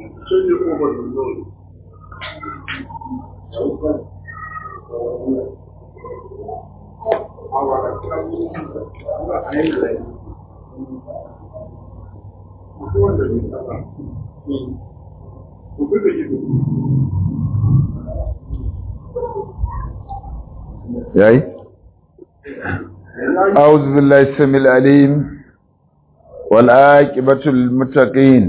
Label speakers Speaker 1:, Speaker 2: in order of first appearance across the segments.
Speaker 1: yayi أعوذ بالله السميع العليم والعاقبة للمتقين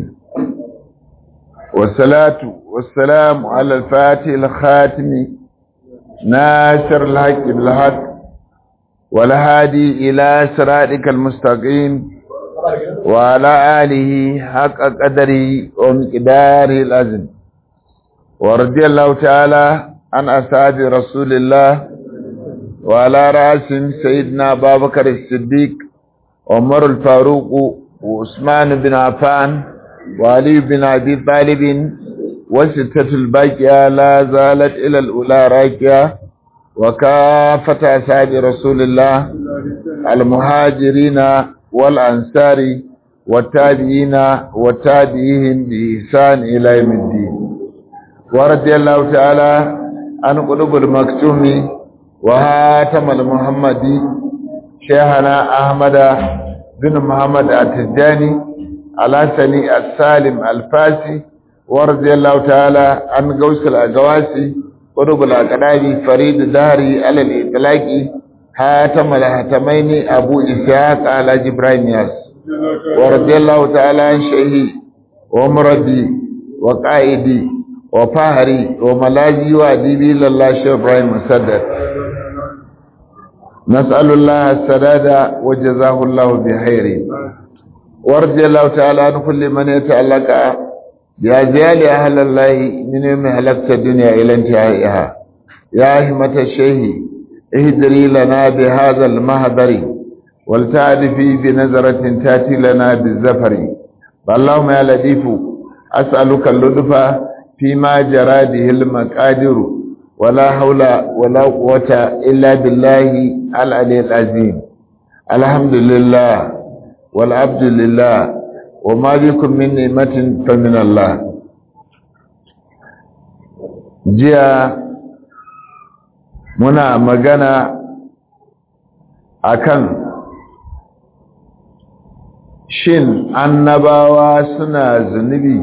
Speaker 1: والصلاة والسلام على الفاتح الخاتم ناصر الحق بالحق والهادي إلى صراطك المستقيم وعلى آله حق قدره ومقداره العظيم ورضي الله تعالى عن أصحاب رسول الله وعلى رأسهم سيدنا أبا بكر الصديق عمر الفاروق وعثمان بن عفان وعلي بن أبي طالب وستة الباقية لا زالت إلى الأولى راكية وكافة أصحاب رسول الله المهاجرين والأنصار والتابعين وتابعيهم بإحسان إلى يوم الدين ورضي الله تعالى عن قلوب المكتوم وهاتم المحمدي شيخنا أحمد بن محمد التجاني الحسني السالم الفاسي ورضي الله تعالى عن قوس الأقواسي قرب الأقدام فريد داري على الإطلاق هاتم الهتمين أبو إسحاق على جبرائيل ياس ورضي الله تعالى عن شيخي ومربي وقائدي وفهري وملاذي وأديبي لله شيخ إبراهيم مسدد نسأل الله السداد وجزاه الله بخير ورضي الله تعالى عن كل من يتعلق بأزيال أهل الله من يوم هلكت الدنيا إلى انتهائها يا همة الشيخ اهدري لنا بهذا المهدر ولتعرفي بنظرة تأتي لنا بالزفر اللهم يا لطيف أسألك اللطف فيما جرى به المقادر ولا حول ولا قوة إلا بالله العلي العظيم الحمد لله والعبد لله وما بكم من نعمة فمن الله jiya muna magana akan shin annabawa suna zunubi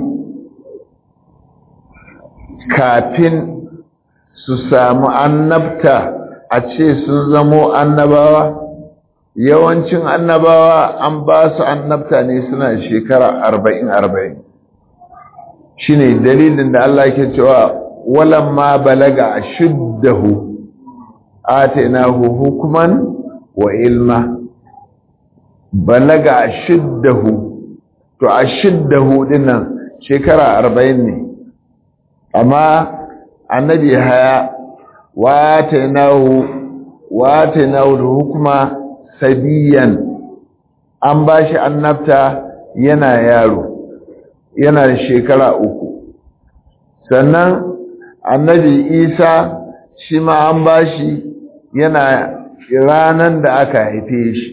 Speaker 1: kafin su samu annabta a ce sun zamo annabawa yawancin annabawa an ba su annabta ne suna shekara arba'in arba'in shi ne dalilin da Allah ke cewa walan ma balaga a shiddahu atainahu hukuman wa ilma balaga a shiddahu to a shiddahu dinnan shekara arba'in ne amma annabi haya watainahu watainahu hukuma sabiyan an bashi annabta yana yaro yana da shekara uku sannan annabi isa shi ma an bashi yana ranan da aka haife shi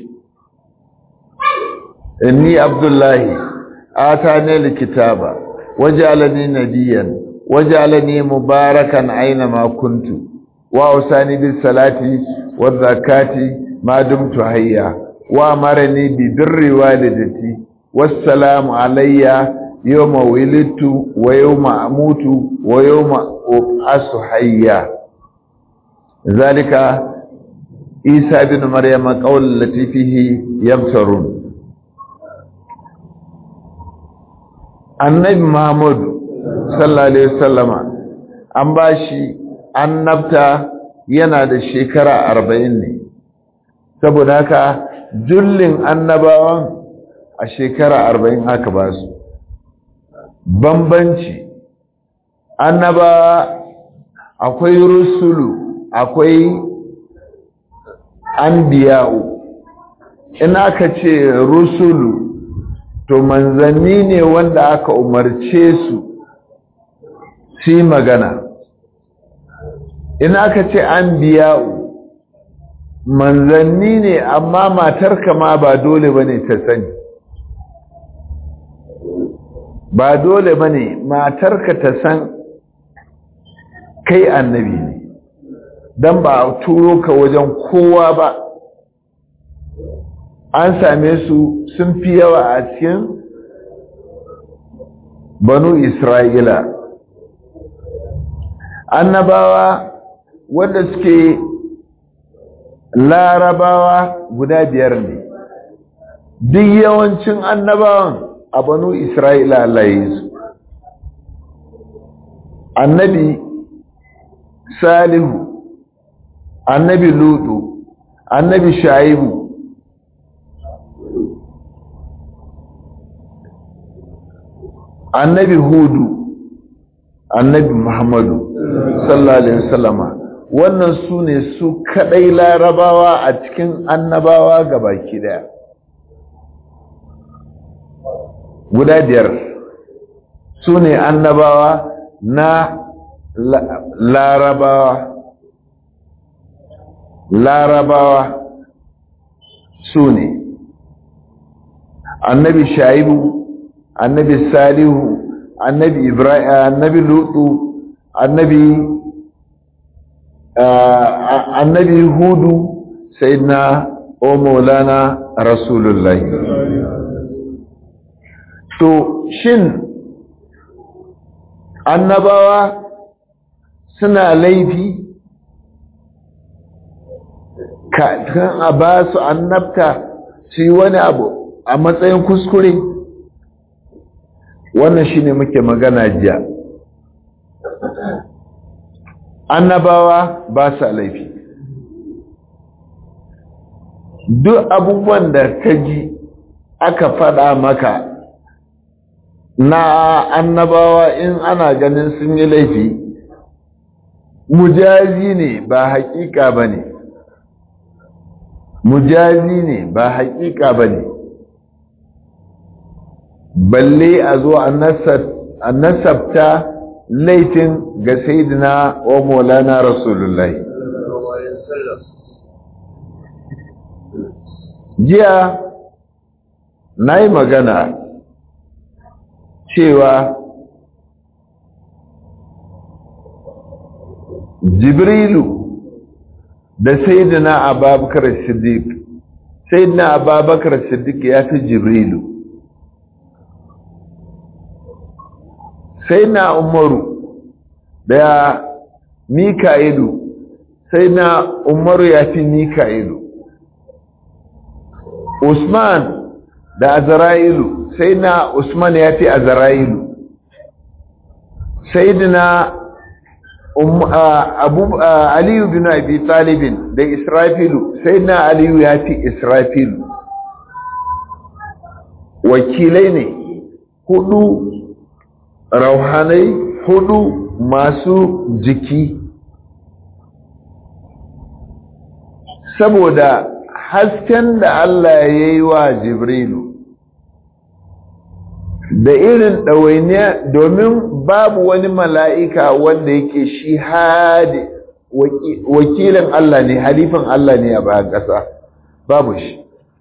Speaker 1: inni abdullahi atani alkitaba waj'alani nabiyyan وجعلني مباركا أينما كنت وأوصاني بالصلاة والزكاة ما دمت حيا وأمرني ببر والدتي والسلام علي يوم ولدت ويوم أموت ويوم أبعث حيا ذلك عيسى بن مريم قول التي فيه يبصرون النبي محمد sallallahu alaihi wasallama an bashi annabta yana da shekara arba'in ne saboda haka jullin annabawan a shekara arba'in haka ba su bambanci annabawa akwai rusulu akwai anbiya'u in aka ce rusulu to manzanni ne wanda aka umarce su su yi magana in aka ce an biya'u manzanni ne amma matarka ma ba dole ba ne ta sani ba dole ba ne matarka ta san kai annabi ne don ba a turo ka wajen kowa ba an same su sun fi yawa a cikin banu isra'ila annabawa wanda suke larabawa guda biyar ne duk yawancin annabawan a banu isra'ila Allah ya yi su annabi salihu annabi lutu annabi shaibu annabi hudu annabi muhammadu sallallahu alaihi wasallama wannan su ne su kadai larabawa a cikin annabawa gabaki daya guda biyar su ne annabawa na larabawa larabawa su ne annabi shaibu annabi salihu annabi ibrahim annabi lutu annabi annabi hudu sayyidina o maulana rasulullahi to shin annabawa suna laifi kan a ba su annabta su yi wani abu a matsayin kuskure wannan shine muke magana jiya annabawa ba su laifi duk abubuwan da ka ji aka faɗa maka na annabawa in ana ganin sun yi laifi mujazi ne ba haƙiƙa ba ne mujazi ne ba haƙiƙa ba ne balle a zo a nasabta laifin ga sayidina wa maulana rasulullahi jiya na yi magana cewa jibrilu da sayidina ababakar siddiq sayidina ababakar siddiq ya fi jibrilu sayidina umaru da mika'ilu sayidina umaru ya fi mika'ilu usman da azra'ilu sayidina usman ya fi azra'ilu sayidina abu aliyu bin abi talibin da israfilu sai na aliyu ya fi israfilu wakilai ne hudu rauhanai hudu masu jiki saboda hasken da Allah ya yi wa jibrilu da irin ɗawainiya domin babu wani mala'ika wanda yake shi hadi wakilin Allah ne halifin Allah ne a bayan ƙasa babu shi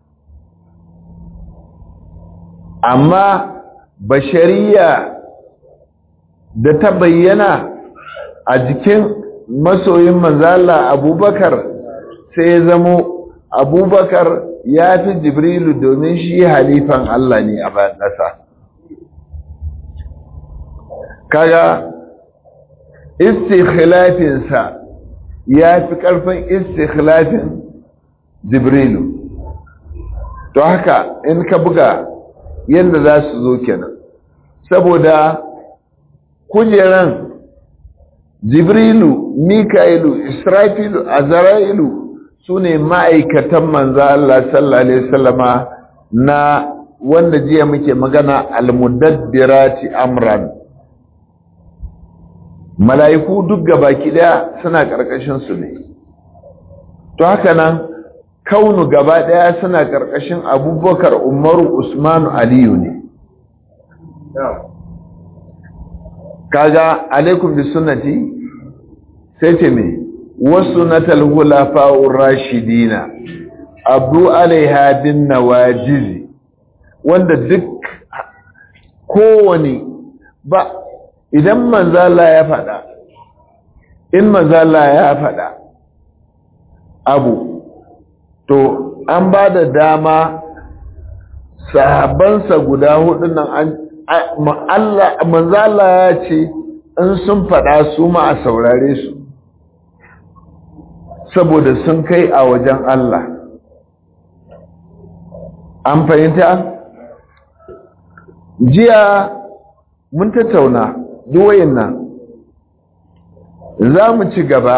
Speaker 1: amma bashariya da ta bayyana a jikin masoyin manzala abubakar sai ya zamo abubakar ya fi jibrilu domin shi halifan Allah ne a bayan ƙasa kaga istikhlafinsa ya fi ƙarfin istikhlafin jibrilu to haka in ka buga yadda za su zo kenan saboda kujeran jibrilu mika'ilu israfilu azra'ilu su ne ma'aikatan manzo Allah sallallahu alaihi wasallama na wanda jiya muke magana almudabbirati amran mala'iku duk gabaki daya suna karkashin su ne to haka nan kaunu gaba daya suna karkashin abubakar umaru usmanu aliyu ne kaga alaikum bi sunnati sai ce me wasu natal hulafa'ur rashidina abu alaiha bin nawajizi wanda duk kowane ba idan manzala ya faɗa in manzala ya faɗa abu to an ba da dama sahabansa guda hudu nan an Allah manzala ya ce in sun faɗa su ma a saurare su saboda sun kai a wajen Allah an fahimta jiya mun tattauna duwayin nan za mu ci gaba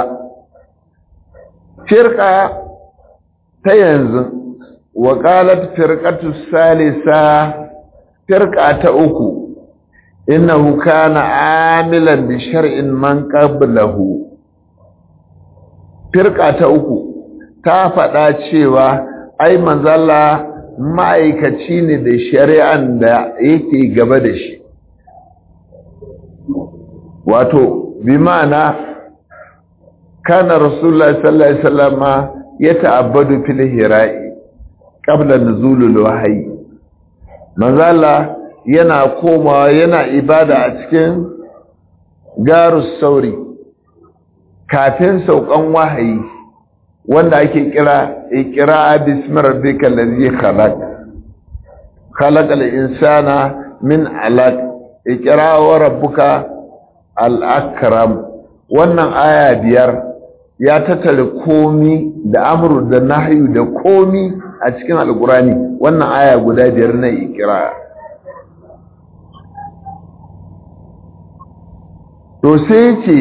Speaker 1: firka ta yanzu waƙalat firkatu salisa firka ta uku innahu kana amilan bi shar'in man qablahu firka ta uku ta faɗa cewa ai manzala ma'aikaci ne da shari'an da yake gaba da shi wato bi ma'ana kana rasulullah sallallahu alaihi wasallam ya ta'abbadu fil hira'i qabla nuzulul wahyi manzala yana komawa yana ibada a cikin garus sauri kafin saukan wahayi wanda ake kira ikira bismi rabbikal ladzi khalaq khalaqal insana min alaq ikira wa rabbuka al akram wannan aya biyar ya tattare komi da amru da nahyu da komi a cikin alqurani wannan aya guda biyar na ikira to sai ce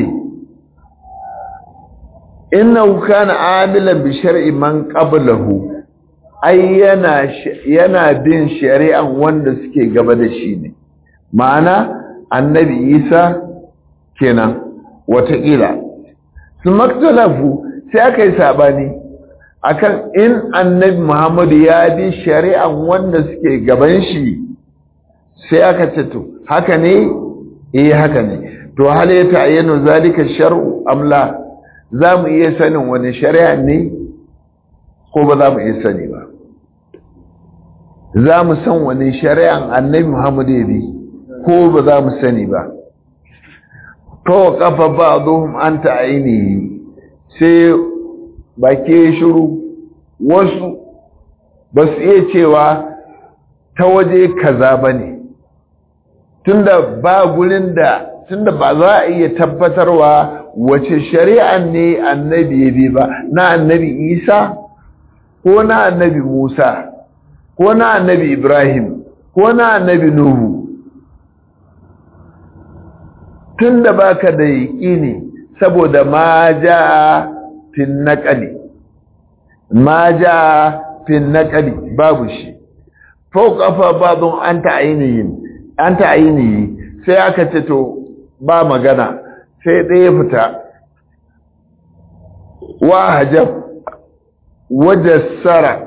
Speaker 1: innahu kana amilan bi shar'i man qablahu ai yana yana bin shari'an wanda suke gaba da shi ne ma'ana annabi Isa kenan wataƙila su maktalafu sai aka yi sabani akan in annabi Muhammadu ya bi shari'an wanda suke gaban shi sai aka ce to haka ne eh haka ne to hal ya ta'ayyana zalika shar'u amla za mu iya sanin wani shari'a ne ko ba za mu iya sani ba za mu san wani shari'an annabi Muhammad ya bi ko ba za mu sani ba to kafa ba'dhum anta ainihi sai bake shiru wasu ba su iya cewa ta waje kaza bane tunda ba gurin da tunda ba za a iya tabbatarwa wace shari'an ne annabi ya bi ba na annabi isa ko na annabi musa ko na annabi ibrahim ko na annabi nuhu tun da baka da yaƙini saboda ma ja fin naƙali ma ja fin naƙali babu shi fauƙafa babun an ta ainihi sai aka ce to ba magana sai ɗaya fita wa hajab wajassara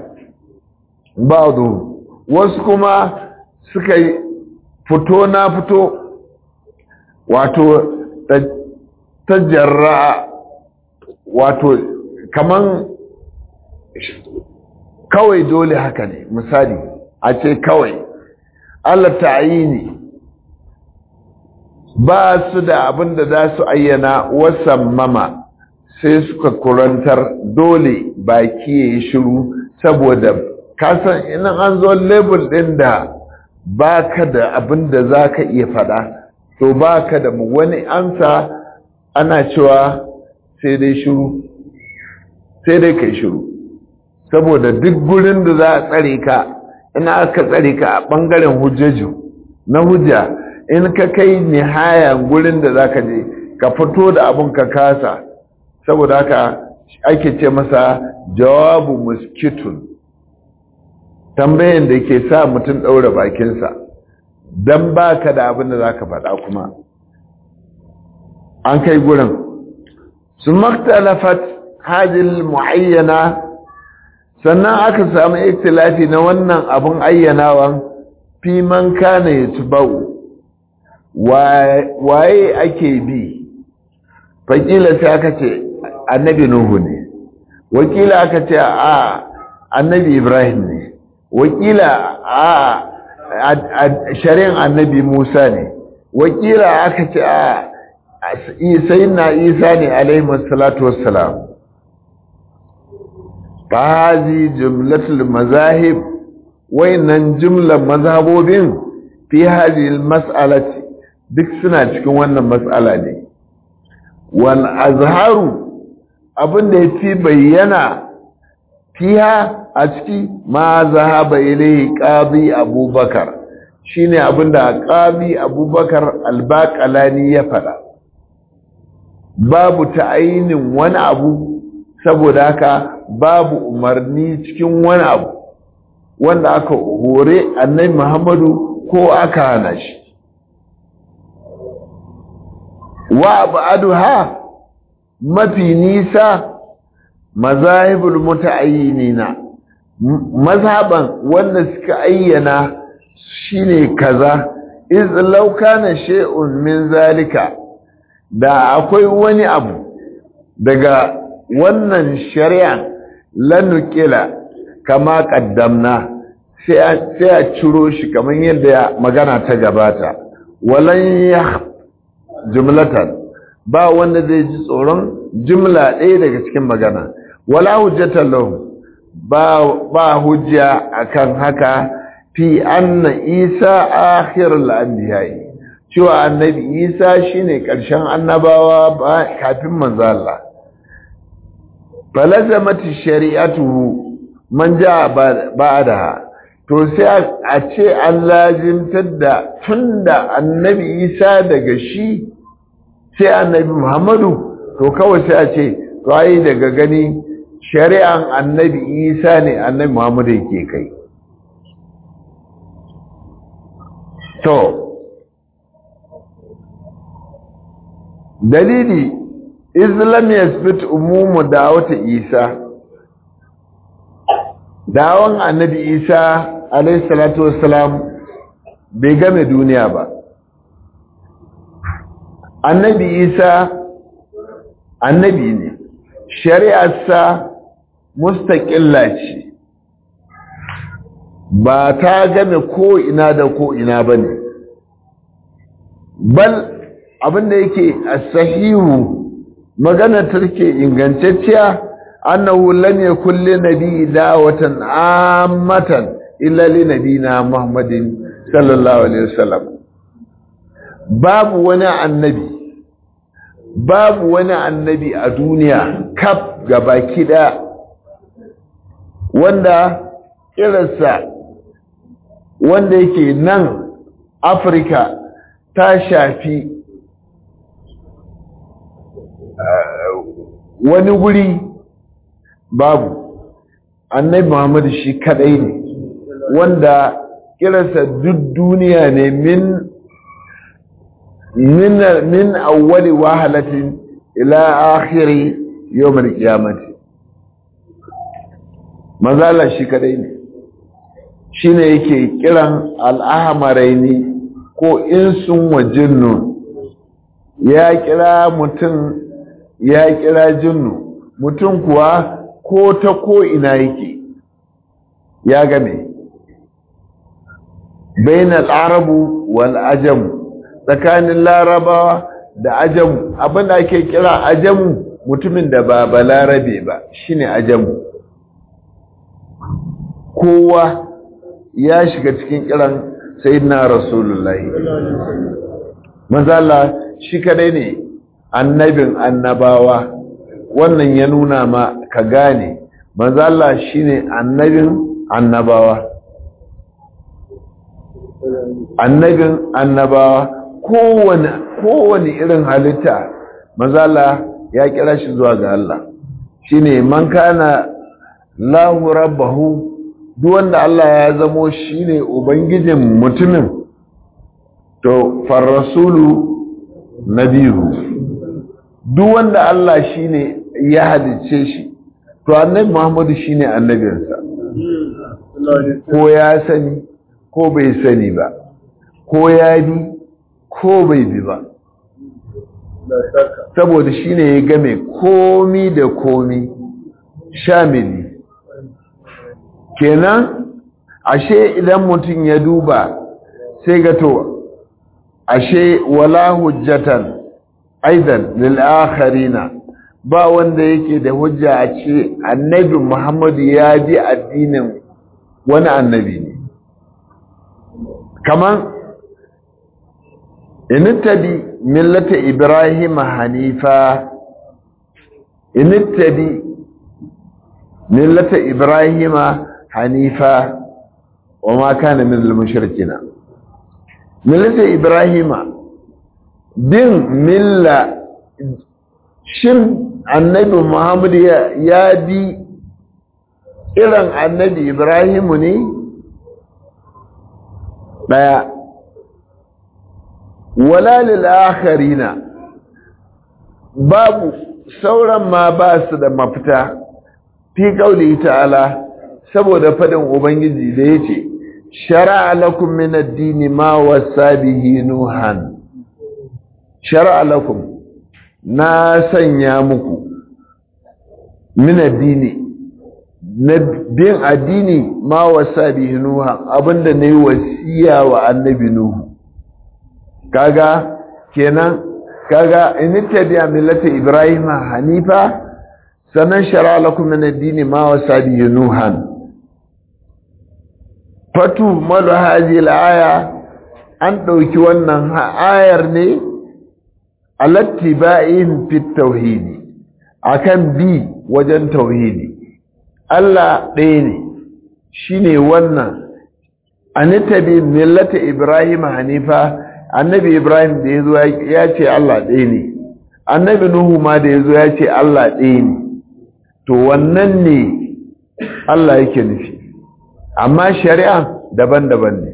Speaker 1: ba'du wasu kuma suka yi fito na fito wato tajarra wato kaman kawai dole haka ne misali a ce kawai Allah ta'ayini ba su da abin da za su ayyana wasan mama sai suka kurantar dole baki ya yi shiru saboda kasan inan an zo label ɗin da ba ka da abin da za ka iya faɗa to ba ka da wani ansa ana cewa sai dai shiru sai dai kai shiru saboda duk gurin da za a tsare ka ina aka tsare ka a ɓangaren hujjaju na hujja in ka kai nihayan gurin da za ka je ka fito da abin ka kasa saboda haka ake ce masa jawabu muskitun tambayin da ke sa mutum ɗaura bakinsa don ba ka da abin da za ka faɗa kuma an kai gurin su maktalafat hajjil mu'ayyana sannan aka samu iktilafi na wannan abin ayyanawan fi man kana ya tubau waye ake bi fakila sai aka ce annabi nuhu ne wakila aka ce a annabi ibrahim ne wakila a shari'an annabi musa ne wakila aka ce a sai na isa ne alaihi salatu wassalam fahazi jumlatul mazahib wayannan jumlar mazhabobin fi hadhihi mas'alati duk suna cikin wannan mas'ala ne wal azharu abinda yafi bayyana fiha a ciki ma zahaba ilayhi qadi abubakar shine abinda qadi abubakar albaqalani ya fada babu ta'ayinin wani abu saboda haka babu umarni cikin wani abu wanda aka hore annabi Muhammadu ko aka hana shi wa ba'daha mafi nisa mazahibul muta'ayyinina mazhaban wanda suka ayyana shine kaza iz law kana shay'un min zalika da akwai wani abu daga wannan shari'a lanukila kama kaddamna sai a ciro shi kamar yadda magana ta gabata walan ya jumlatan ba wanda zai ji tsoron jumla ɗaya daga cikin magana wala hujjatan lahu ba ba hujja akan haka fi anna isa akhirul anbiya'i cewa annabi isa shine ƙarshen annabawa ba kafin manzo Allah falazamati shari'atuhu man ja ba'daha to sai a ce an lazimtar da tunda annabi isa daga shi sai annabi muhammadu to kawai sai a ce to ai daga gani shari'an annabi isa ne annabi muhammadu yake kai to dalili islam yasbit umumu da'wata isa dawon annabi isa alayhi salatu wassalam bai game duniya ba annabi isa annabi ne shari'arsa mustaƙilla ce ba ta game ko ina da ko ina ba ne bal abinda yake a sahihu magana take ingantacciya annahu lam yakul li nabi da'watan ammatan illa li nabina muhammadin sallallahu alaihi wasallam babu wani annabi babu wani annabi a duniya kaf gabaki daya wanda irinsa wanda yake nan afirka ta shafi wani guri babu annabi muhammadu shi kadai ne wanda kiransa duk duniya ne min min min awwali wahalatin ila akhiri yawmil qiyamati mazala shi kadai ne shine yake kiran al'ahmaraini ko insun wa jinnun ya kira mutum ya kira jinnu mutum kuwa ko ta ko ina yake ya game bain al'arabu wal ajam tsakanin larabawa da ajamu abinda ake kira ajamu mutumin da ba balarabe ba shine ajamu kowa ya shiga cikin kiran sayyidina rasulullahi manzala shi kadai ne annabin annabawa wannan ya nuna ma ka gane manzala shine annabin annabawa annabin annabawa kowane kowane irin halitta manzala ya kira shi zuwa ga Allah shine man kana lahu rabbahu duk wanda Allah ya zamo shine ubangijin mutumin to farrasulu nabihu duk wanda Allah shine ya halice shi to annabi Muhammadu shine annabinsa ko ya sani ko bai sani ba ko ya bi ko bai bi ba saboda shine ya game komi da komi shamili kenan ashe idan mutum ya duba sai ga to ashe wala hujjatan aidan lil akharina ba wanda yake da hujja a ce annabi Muhammadu ya bi addinin wani annabi ne kaman inittabi millata ibrahim hanifa inittabi millata ibrahim hanifa wa ma kana min al-mushrikina millata ibrahim bin milla shin annabi muhammad ya bi irin annabi ibrahimu ne daya wala lil akharina babu sauran ma ba su da mafita fi kauli ta'ala saboda fadin ubangiji da yace shar'a lakum min ad-din ma wasa bihi nuhan shar'a lakum na sanya muku min ad-din na bin addini ma wasa bihi nuhan abinda nayi wasiya wa annabi nuhu kaga kenan kaga in tabi'a millata ibrahim hanifa sanan shara lakum min ad-din ma wasa bihi nuhan fatu malu hadhihi al-aya an dauki wannan ayar ne alattiba'in fi tauhid akan bi wajen tauhidi Allah ɗaya ne shine wannan anitabi millata ibrahim hanifa annabi ibrahim da ya zo ya ce allah ɗaya ne annabi nuhu ma da ya zo ya ce allah ɗaya ne to wannan ne allah yake nufi amma shari'a daban-daban ne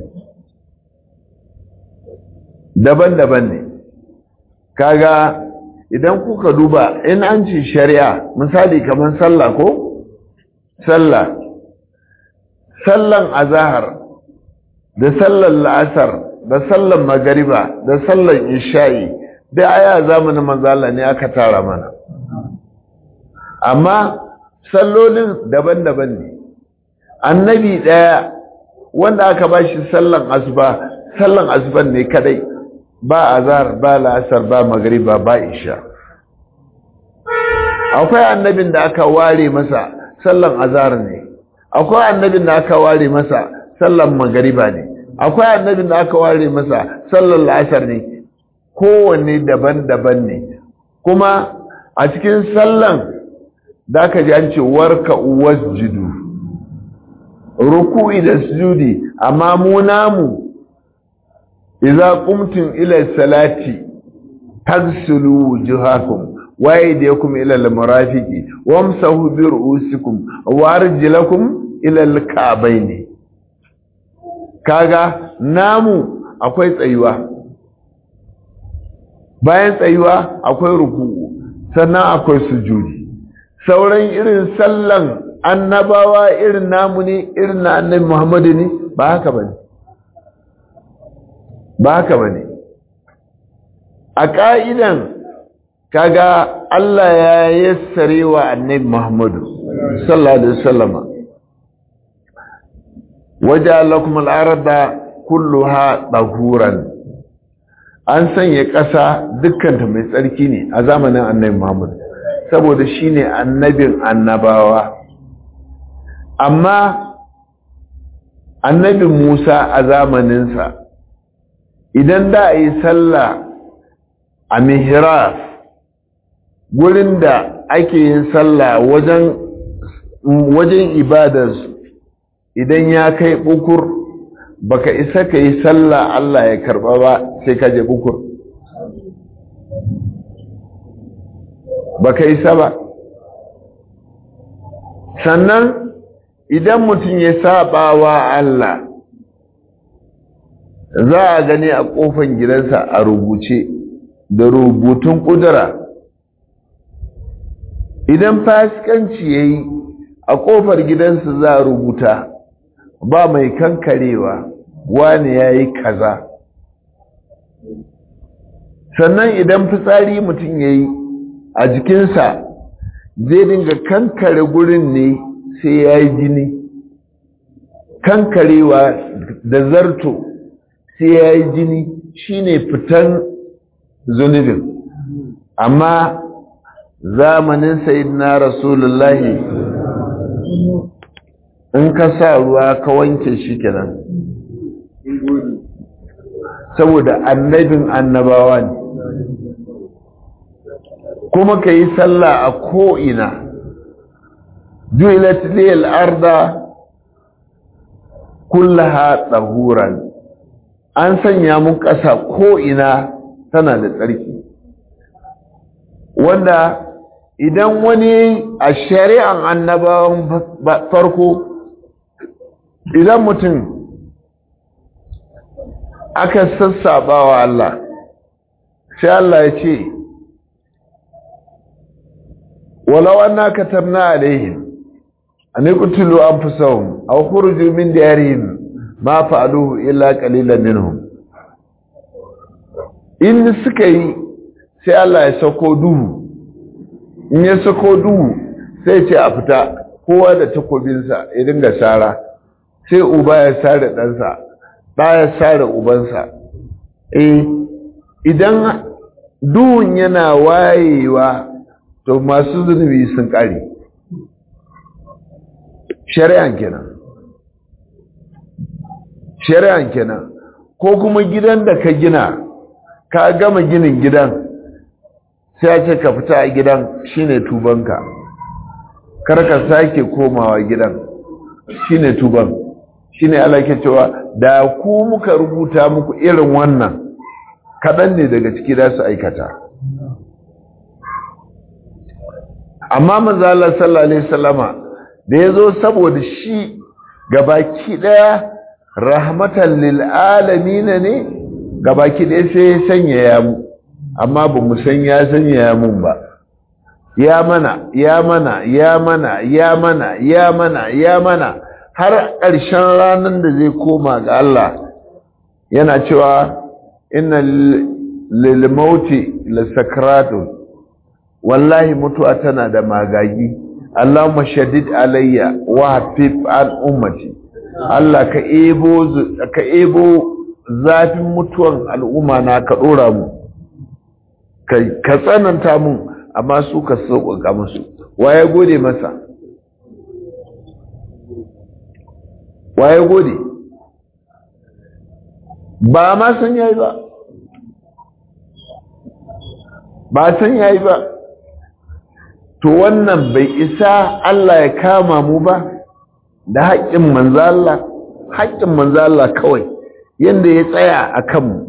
Speaker 1: daban-daban ne kaga idan kuka duba in an ce shari'a misali kamar sallah ko sallah sallan azahar da sallan la'asar da sallan magariba da sallan isha'i da aya zamanin manzala ne aka tara mana amma sallolin daban-daban ne annabi ɗaya wanda aka ba shi sallan asuba sallan asuban ne kadai ba azhar ba la'asar ba magariba ba isha akwai annabin da aka ware masa sallan azhar ne akwai annabin da aka ware masa sallan magariba ne akwai annabin da aka ware masa sallan la'asar ne kowanne daban-daban ne kuma a cikin sallan da aka ji an ce warka wasjudu ruku'i da sujudi amma mu namu idza qumtum ila salati taghsilu wujuhakum wa aydiyakum ila al-marafiqi wamsahu bi ru'usikum wa arjulakum ila al-ka'bayn kaga namu akwai tsayuwa bayan tsayuwa akwai ruku'u sannan akwai sujudi sauran irin sallan annabawa irin namu ne irin na annabi Muhammadu ne ba haka bane ba haka bane a ka'idan kaga Allah ya yassare wa annabi Muhammadu sallallahu alaihi wasallama waja'alakum al-arda kulluha dahuran an sanya ƙasa dukkanta mai tsarki ne a zamanin annabi Muhammad saboda shine annabin annabawa amma annabin Musa a zamaninsa idan da a yi sallah a mihrab gurin da ake yin sallah wajen wajen ibadarsu idan ya kai bukur baka isa ka yi sallah Allah ya karba ba sai ka je bukur baka isa ba sannan idan mutum ya saba wa Allah za a gani a kofan gidansa a rubuce da rubutun kudura idan fasikanci ya yi a kofar gidansa za a rubuta ba mai kankarewa wani ya yi kaza sannan idan fitsari mutum ya yi a jikinsa zai dinga kankare gurin ne sai ya yi jini kankarewa da zarto sai ya yi jini shine fitan zunubin amma zamanin sayyidina rasulullahi in ka sa ruwa ka wanke shi kenan saboda annabin annabawa ne kuma ka yi sallah a ko'ina ju'ilat liyal arda kullaha tsahuran an sanya mun ƙasa ko'ina tana da tsarki wanda idan wani a shari'an annabawan farko idan mutum aka sassaba wa Allah sai Allah ya ce walau anna katabna alaihim an yaqtulu anfusahum aw khuruju min diyarihim ma fa'aluhu illa qalilan minhum in suka yi sai Allah ya sako duhu in ya sako duhu sai ce a fita kowa da takobinsa ya dinga sara sai uba ya sare ɗansa ɗa ya sare ubansa eh idan duhun yana wayewa to masu zunubi sun ƙare shari'an kenan shari'an kenan ko kuma gidan da ka gina ka gama ginin gidan sai ya ce ka fita a gidan shine tubanka kar ka sake komawa gidan shine tuban shine Allah ke cewa da ku muka rubuta muku irin wannan kaɗan ne daga ciki da su aikata amma manzo Allah sallallahu alaihi wasallama da yazo saboda shi gabaki daya rahmatan lil alamin ne gabaki daya sai ya sanya ya mu amma ba mu san ya sanya ya mun ba ya mana ya mana ya mana ya mana ya mana ya mana har ƙarshen ranar da zai koma ga Allah yana cewa inna lil mauti lasakratun wallahi mutuwa tana da magagi Allahumma shaddid alayya wa hafif an ummati Allah ka ebo ka ebo zafin mutuwan al'umma na ka dora mu ka tsananta mun amma su ka sauƙaƙa musu waye gode masa waye gode ba ma san yayi ba ba san yayi ba to wannan bai isa Allah ya kama mu ba da haƙƙin manzo Allah haƙƙin manzo Allah kawai yanda ya tsaya a kanmu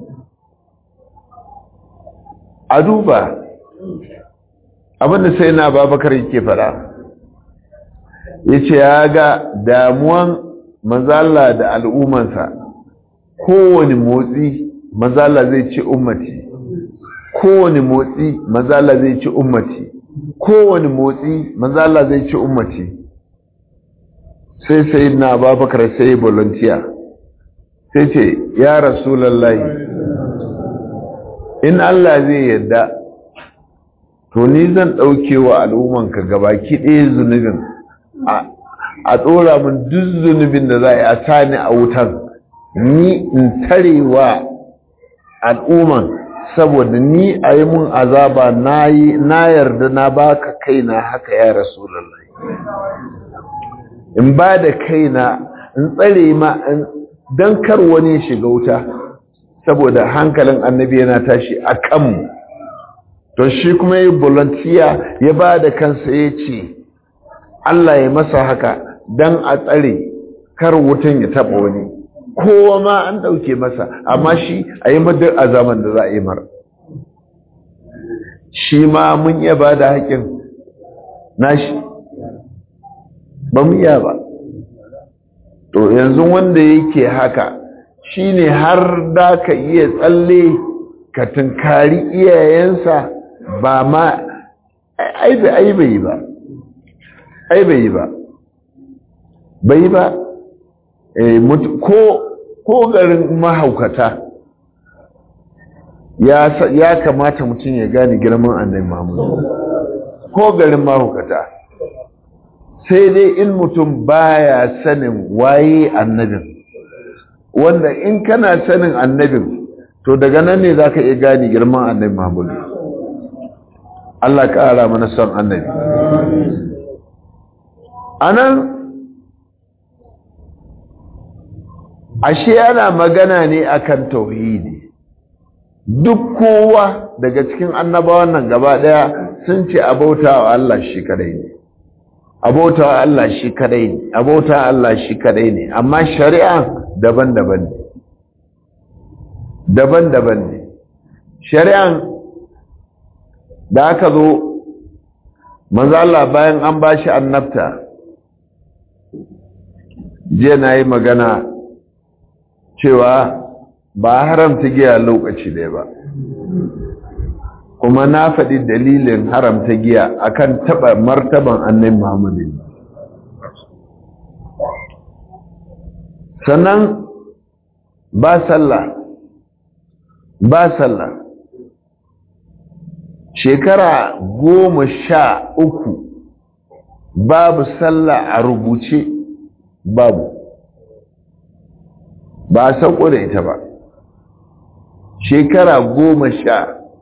Speaker 1: a duba abinda sai na babakar yake fara ya ce ya ga damuwan mazala da al'ummansa kowane motsi mazala zai ci ummati kowane motsi mazala zai ci ummati kowane motsi mazala zai ci ummati sai sai na babakar sai volunteer sai ce ya rasulallah in Allah zai yadda to ni zan ɗauke wa al'ummanka gabaki ɗaya zunubin a ɗora min duk zunubin da za a yi a sani a wutan ni in tare wa al'umman saboda ni a yi mun azaba na yarda na baka kaina haka ya rasulallah in ba da kaina in tsare ma don kar wani shiga wuta saboda hankalin annabi yana tashi a kanmu to shi kuma yi volunteer ya ba da kansa ya ce Allah ya masa haka don a tsare kar wutan ya taɓa wani kowa ma an ɗauke masa amma shi a yi madar a zaman da za a yi mara shi ma mun iya ba da haƙin nashi ba mu iya ba to yanzu wanda yake haka shine har da ka iya tsalle ka tunkari iyayensa ba ma ai bai bai ba ai bai ba bai ba ko ko garin mahaukata ya ya kamata mutum ya gane girman annabi Muhammad ko garin mahaukata sai dai in mutum baya sanin waye annabin wanda in kana sanin annabin to daga nan ne za ka iya gani girman annabi muhammadu Allah ƙara mana son annabi a nan ashe yana magana ne akan tauhidi duk kowa daga cikin annabawan nan gaba daya sun ce abauta wa Allah shi kadai ne abauta wa Allah shi kadai ne abauta wa Allah shi kadai ne amma shari'a daban-daban ne daban-daban ne shari'an da aka zo manzo Allah bayan an bashi annabta je na yi magana cewa ba haramta giya lokaci ɗaya ba kuma na faɗi dalilin haramta giya akan taɓa martaban annabi Muhammadu sannan ba sallah ba sallah shekara goma sha uku babu sallah a rubuce babu ba a sauko da ita ba shekara goma sha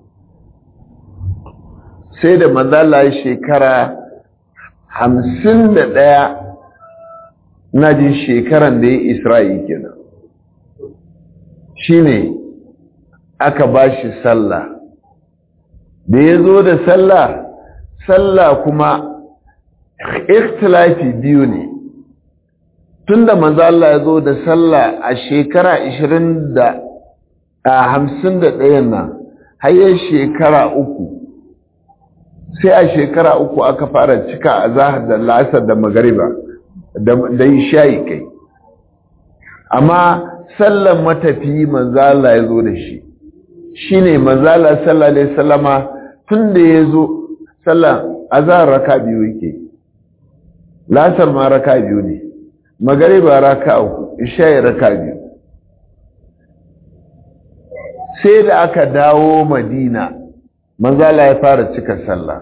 Speaker 1: sai da manzala shekara hamsin da ɗaya na jin shekaran da ya isra'i kenan shi ne aka ba shi sallah da ya zo da sallah sallah kuma ikhtilafi biyu ne tunda manzo Allah ya zo da sallah a shekara 20 da a 51 nan har shekara uku sai a shekara uku aka fara cika a zahar da lasar da magariba da shayi kai amma sallan matafi manzo Allah ya zo da shi shine manzo Allah sallallahu alaihi wasallama tunda ya zo sallan azhar raka biyu yake lasar ma raka biyu ne magariba raka uku isha'i raka biyu sai da aka dawo madina manzala ya fara cika sallah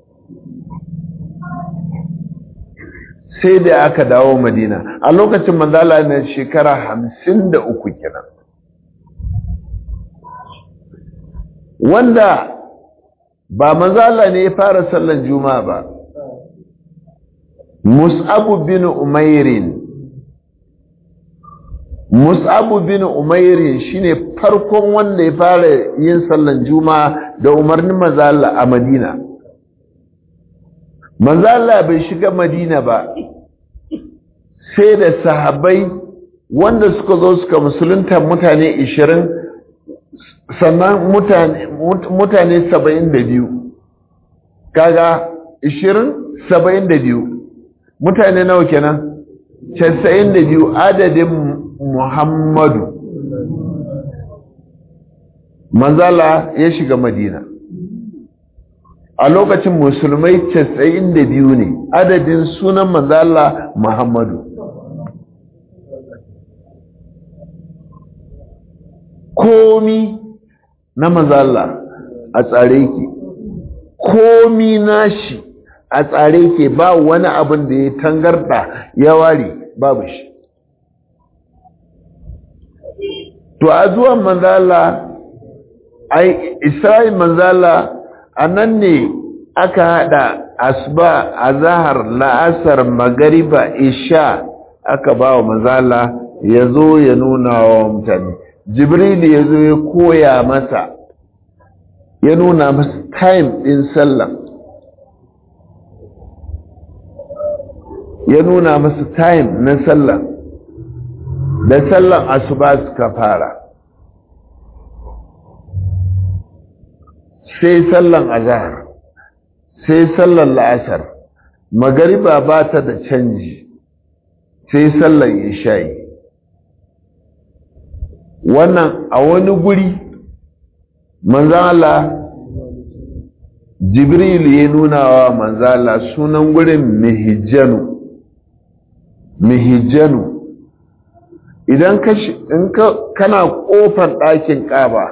Speaker 1: sai da aka dawo madina a lokacin manzala na shekara hamsin da uku kenan wanda ba manzala ne ya fara sallan juma'a ba mus'abu bin umairin mus'abu bin umairin shine farkon wanda ya fara yin sallan juma'a da umarnin manzala a madina manzala bai shiga madina ba sai da sahabbai wanda suka zo suka musulunta mutane 20 sannan mutane mutane 72 kaga 20 72 mutane nawa kenan 92 adadin Muhammadu manzala ya shiga Madina a lokacin musulmai 92 ne adadin sunan manzala Muhammadu komi na manzala a tsare ke komi nashi a tsare ke ba wani abin da ya tangarda ya ware babu shi to a zuwan manzala ai isra'il manzala a nan ne aka hada asuba azahar la'asar magariba isha aka ba wa manzala ya zo ya nuna wa mutane jibril ya zo ya koya masa ya nuna masa time din sallah ya nuna masa time na sallah da sallan asuba suka fara sai sallan azhar sai sallan la'asar magariba ba ta da canji sai sallan isha'i wannan a wani guri manzala jibril ya nuna wa manzala sunan gurin mihijjanu mihijjanu idan ka kana kofar ɗakin ƙaba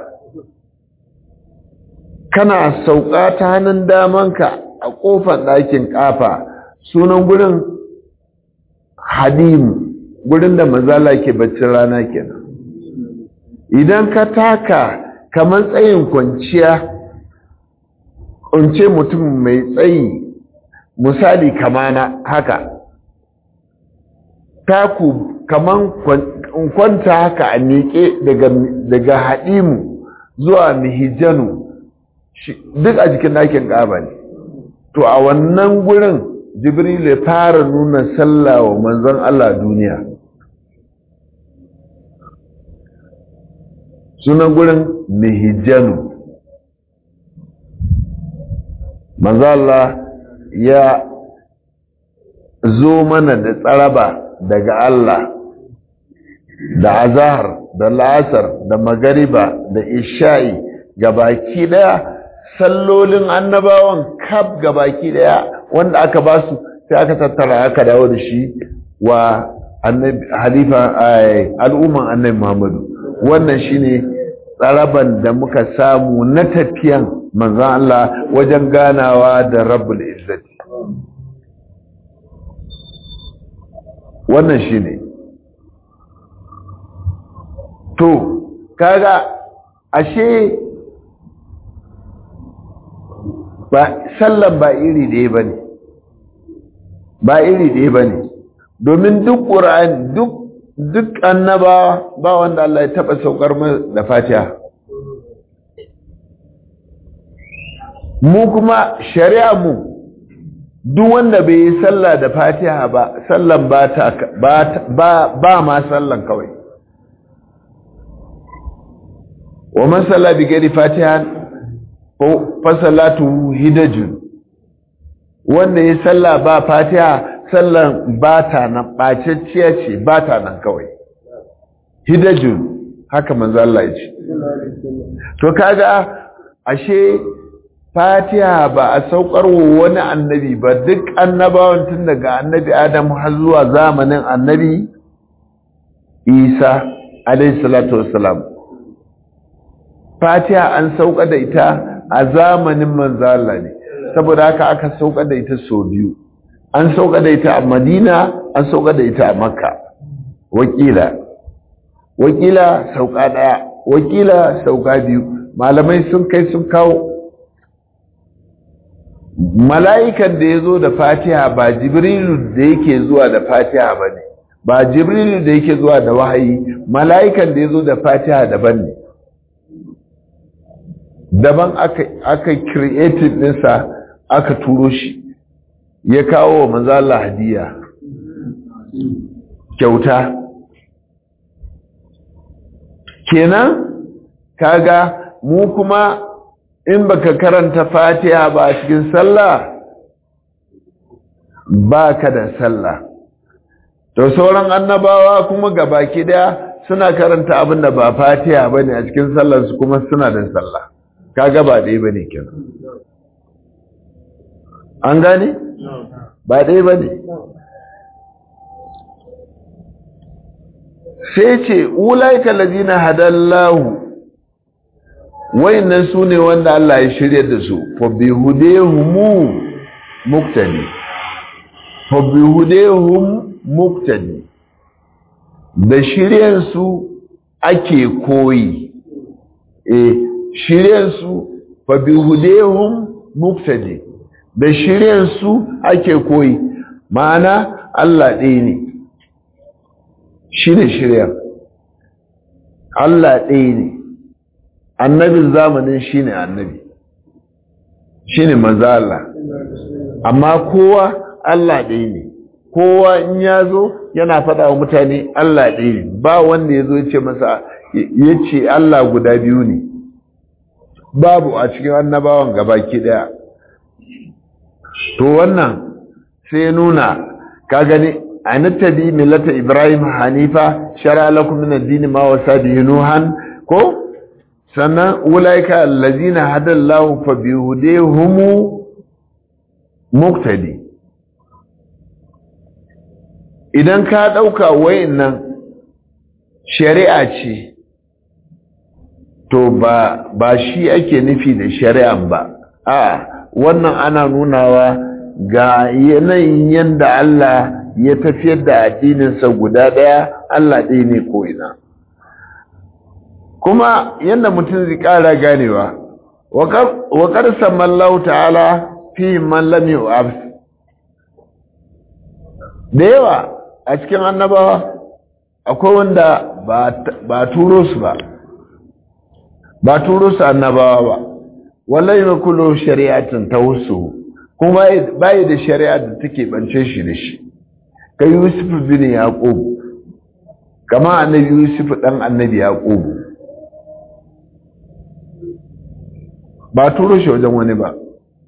Speaker 1: kana sauka ta hannun damanka a kofar ɗakin ƙafa sunan gurin hadim gurin da mazala ke baccin rana kenan idan ka taka kamar tsayin kwanciya kunce mutum mai tsayi misali kamana haka taku kaman kwanta haka a miƙe daga haɗimu zuwa mihijanu duk a jikin ɗakin ƙaba ne to a wannan gurin jibril ya fara nuna sallah wa manzon Allah duniya sunan gurin mihijanu manzon Allah ya zo mana da tsaraba daga Allah da azahar da la'asar da magariba da isha'i gabaki daya sallolin annabawan kaf gabaki daya wanda aka ba su sai aka tattara aka dawo da shi wa halifa al'umman annabi Muhammadu wannan shine tsaraban da muka samu na tafiyan manzon Allah wajen ganawa da Rabbul Izzati wannan shine to kaga ashe ba sallan ba iri ɗaya ba ne ba iri ɗaya ba ne domin duk ƙura'an duk duk annaba ba wanda Allah ya taɓa saukar da fatiha mu kuma shari'a mu duk wanda bai yi sallah da fatiha ba sallan ba ta ba ba ma sallan kawai wa man salla bi ghairi fatiha fasalatu hidajun wanda ya salla ba fatiha sallan ba ta nan ɓacacciya ce ba ta nan kawai hidajun haka manzo Allah ya ce to kaga ashe fatiha ba a saukar wa wani annabi ba duk annabawan tun daga annabi adam har zuwa zamanin annabi isa alaihi salatu wassalam fatiha an sauka da ita a zamanin manzala ne saboda haka aka sauka da ita sau biyu an sauka da ita a madina an sauka da ita a makka wakila wakila sauka daya wakila sauka biyu malamai sun kai sun kawo mala'ikan da ya zo da fatiha ba jibrilu da yake zuwa da fatiha ba ne ba jibrilu da yake zuwa da wahayi mala'ikan da ya zo da fatiha daban ne daban aka aka creative ɗinsa aka turo shi ya kawo wa manzala hadiya kyauta kenan kaga mu kuma in baka karanta fatiha ba a cikin sallah baka da sallah to sauran annabawa kuma gabaki daya suna karanta abin da ba fatiha bane a cikin sallar su kuma suna da sallah kaga ba dai bane kenan an gane ba dai bane sai ce ulaika ladina hadallahu wayannan su ne wanda Allah ya shirya da su fa bihudehumu muktadi fa bihudehum muktadi da shiryan su ake koyi eh shiryan su fa bihudehum muktadi da shiryan su ake koyi ma'ana Allah ɗaya ne shi ne shirya Allah ɗaya ne annabin zamanin shi ne annabi shi ne maza Allah amma kowa Allah ɗaya ne kowa in ya zo yana faɗa wa mutane Allah ɗaya ne ba wanda ya zo ya ce masa ya ce Allah guda biyu ne babu a cikin annabawan gabaki ɗaya to wannan sai nuna ka gani a nattabi millata ibrahim hanifa shara lakum min ad-din ma wasa bihi nuhan ko sannan ulaika allazina hadallahu fa bihudihum muqtadi idan ka dauka wayannan shari'a ce to ba ba shi ake nufi da shari'an ba a wannan ana nunawa ga yanayin yanda Allah ya tafiyar da addininsa guda ɗaya Allah ɗaya ne ko ina kuma yadda mutum zai ƙara ganewa wa ƙarsan mallahu ta'ala fi mallami wa da yawa a cikin annabawa akwai wanda ba turo su ba ba turo su annabawa ba wallahi ma kullu shari'atin tawassu kuma bai da shari'a da take bance shi da shi kai Yusuf bin Yaqub kama annabi Yusuf dan annabi Yaqub ba turo shi wajen wani ba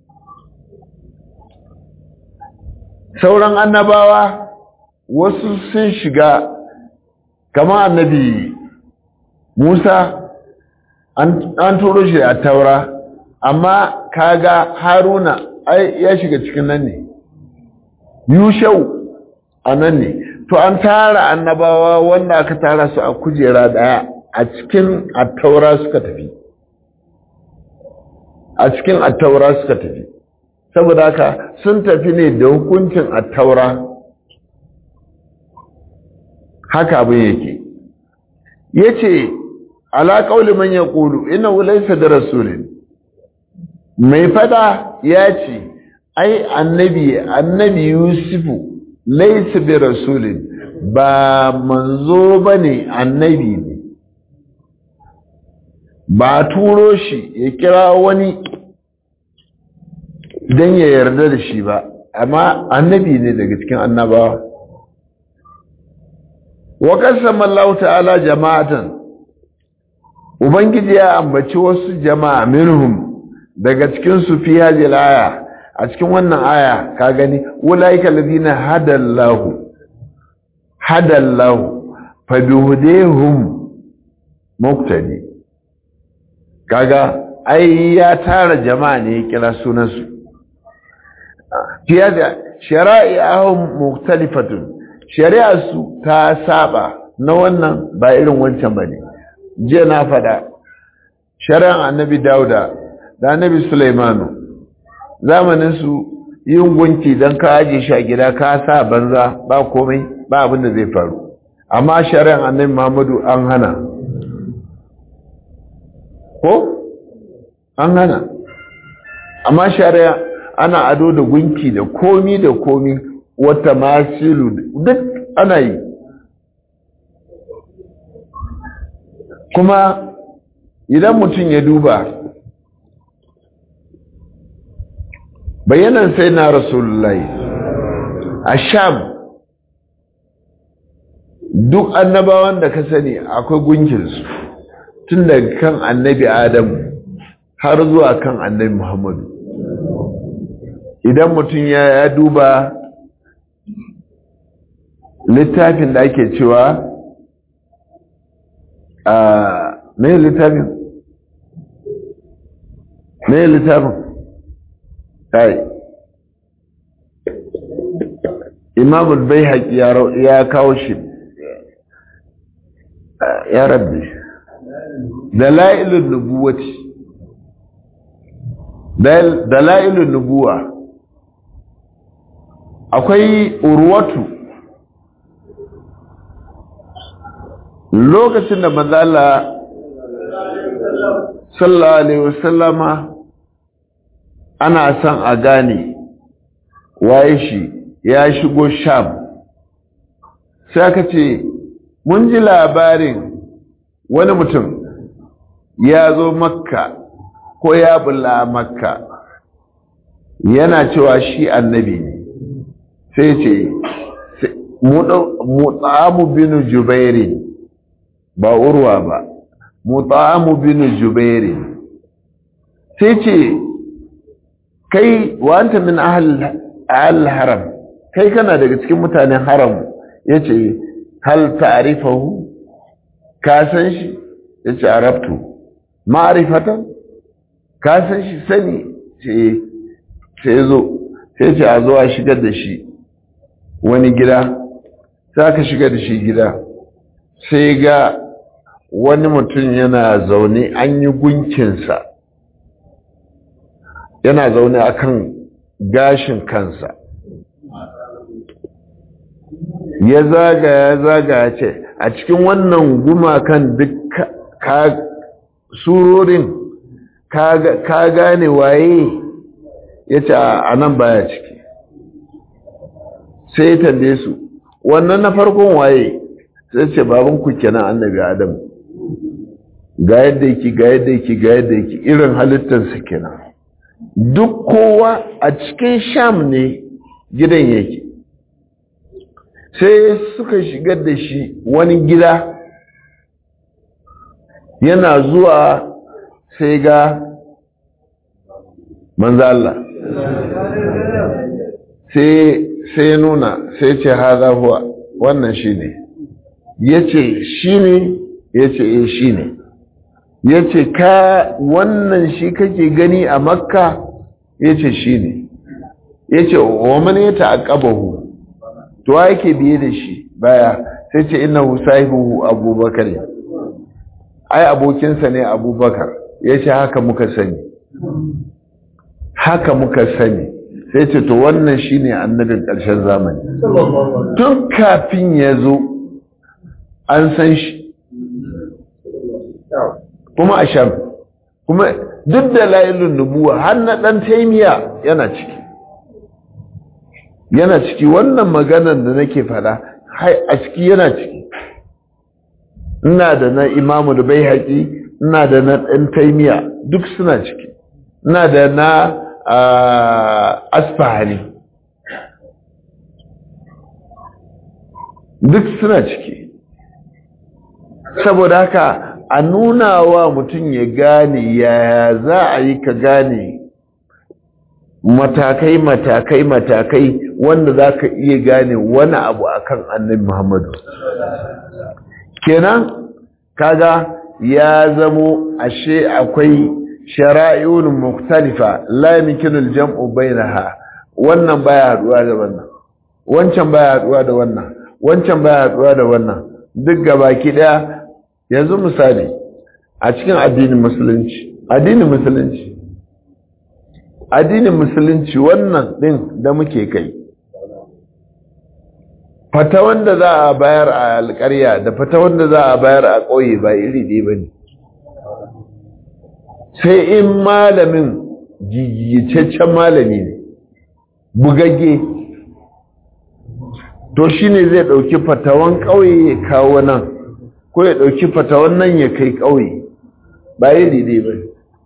Speaker 1: sauran annabawa wasu sun shiga kama annabi Musa an turo shi a taura amma kaga haruna ai ya shiga cikin nan ne yushau a nan ne to an tara annabawa wanda aka tara su a kujera daya a cikin attaura suka tafi a cikin attaura suka tafi saboda haka sun tafi ne da hukuncin attaura haka abin yake ya ce ala ƙauli man ya ƙulu ina wulaisa da rasulun mai fada ya ce ai annabi annabi yusufu laisa bi rasulun ba manzo ba ne annabi ne ba turo shi ya kira wani don ya yarda da shi ba amma annabi ne daga cikin annabawa wa kasama Allah ta'ala jama'atan ubangiji ya ambaci wasu jama'a minhum daga cikin su fi hadhihi aya a cikin wannan aya ka gani ulaika alladhina hadallahu hadallahu fa bihudihum muqtadi kaga ai ya tara jama'a ne ya kira sunan su fi hadhihi shara'i'ahum mukhtalifatun shari'arsu ta saba na wannan ba irin wancan ba ne jiya na fada shari'ar annabi dauda da annabi sulaimanu zamaninsu yin gunki don ka aje shi a gida ka sa banza ba komai ba abin da zai faru amma shari'ar annabi muhammadu an hana ko an hana amma shari'a ana ado da gunki da komi da komi wata masilu duk ana yi kuma idan mutum ya duba bayanan sai na rasulullahi a sham duk annabawan da ka sani akwai gunkinsu tun daga kan annabi adamu har zuwa kan annabi muhammadu idan mutum ya duba littafin da ake cewa a mai littafin mai littafin kai imamul bai haƙi ya kawo shi ya rabbi dala'ilun nubuwati dala'ilun nubuwa akwai urwatu lokacin da manzala sallallahu alaihi wasallama ana son a gane waye shi ya shigo sham sai aka ce mun ji labarin wani mutum ya zo makka ko ya bulla makka yana cewa shi annabi ne sai ce mutsamu binu jubairi ba urwa ba mutsamu binu jubairi sai ce kai wanta min ahal haram kai kana daga cikin mutanen haram ya ce hal ta'rifahu ka san shi ya ce arabtu ma'arifatan ka san shi sani ce sai zo sai ce a zo a shigar da shi wani gida za ka shiga da shi gida sai ga wani mutum yana zaune an yi gunkinsa yana zaune akan gashin kansa ya zaga ya zaga ya ce a cikin wannan gumakan duk ka surorin ka gane waye ya ce a nan baya ciki sai ya tambaye su wannan na farkon waye sai ce babanku kenan annabi adam ga yadda yake ga yadda yake ga yadda yake irin halittarsa kenan duk kowa a cikin sham ne gidan yake sai suka shigar da shi wani gida yana zuwa sai ga manzo Allah sai sai nuna sai ce haza huwa wannan shine yace shine yace eh shine yace ka wannan shi kake gani a makka yace shine yace wa man yata'aqabahu to yake biye da shi baya sai ce innahu sahibu abubakar ai abokinsa ne abubakar yace haka muka sani haka muka sani sai ce to wannan shine annabin ƙarshen zamani tun kafin ya zo an san shi kuma a sham kuma duk da layilun nubuwa har na ɗan taimiya yana ciki yana ciki wannan maganar da nake fada a ciki yana ciki ina da na imamu da bai haƙi ina da na ɗan taimiya duk suna ciki ina da na asfahani duk suna ciki saboda haka a nuna wa mutum ya gane yaya za a yi ka gane matakai matakai matakai wanda za ka iya gane wani abu akan annabi muhammadu kenan kaga ya zamo ashe akwai shara'i'un mukhtalifa la yumkinu al-jam'u bainaha wannan baya haduwa da wannan wancan baya haduwa da wannan wancan baya haduwa da wannan duk gabaki daya yanzu misali a cikin addinin musulunci addinin musulunci addinin musulunci wannan din da muke kai fata wanda za a bayar a alƙarya da fata wanda za a bayar a ƙauye ba iri ɗaya ba ne sai in malamin gigicaccen malami ne bugagge to shi ne zai ɗauki fatawan ƙauye ya kawo nan ko ya ɗauki fatawan nan ya kai ƙauye ba iri ɗaya ba ne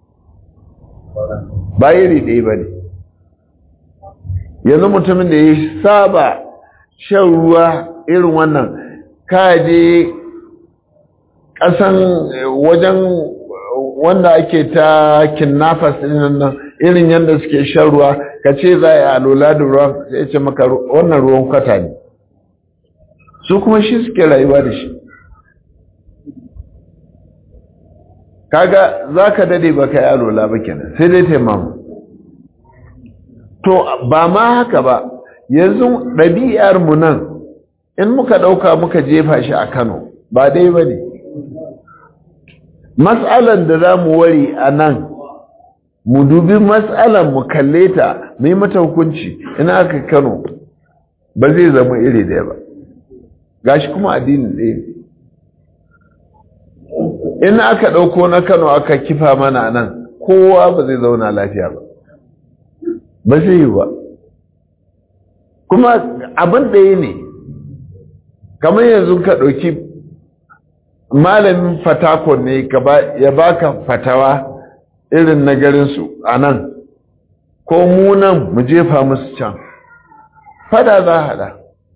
Speaker 1: ba iri ɗaya ba ne yanzu mutumin da ya saba shan ruwa irin wannan kaje ƙasan wajen wanda ake ta kinnafas ɗin nan irin yadda suke shan ruwa ka ce za a yi alola da ruwan sai ce maka wannan ruwan kwata ne su kuma shi suke rayuwa da shi kaga za ka dade ba ka yi alola ba kenan sai dai taimamu to ba ma haka ba yanzu ɗabi'ar mu nan in muka ɗauka muka jefa shi a kano ba dai ba ne matsalan da za mu wari a nan mu dubi matsalan mu kalle ta mu yi mata hukunci ina aka kano ba zai zama iri ɗaya ba gashi kuma addinin ɗaya in aka ɗauko na kano aka kifa mana nan kowa ba zai zauna lafiya ba ba zai yi ba kuma abin ɗaya ne kamar yanzu ka ɗauki malamin fatakon ne ya baka fatawa irin na garinsu a nan ko mu nan mu jefa musu can fada za hada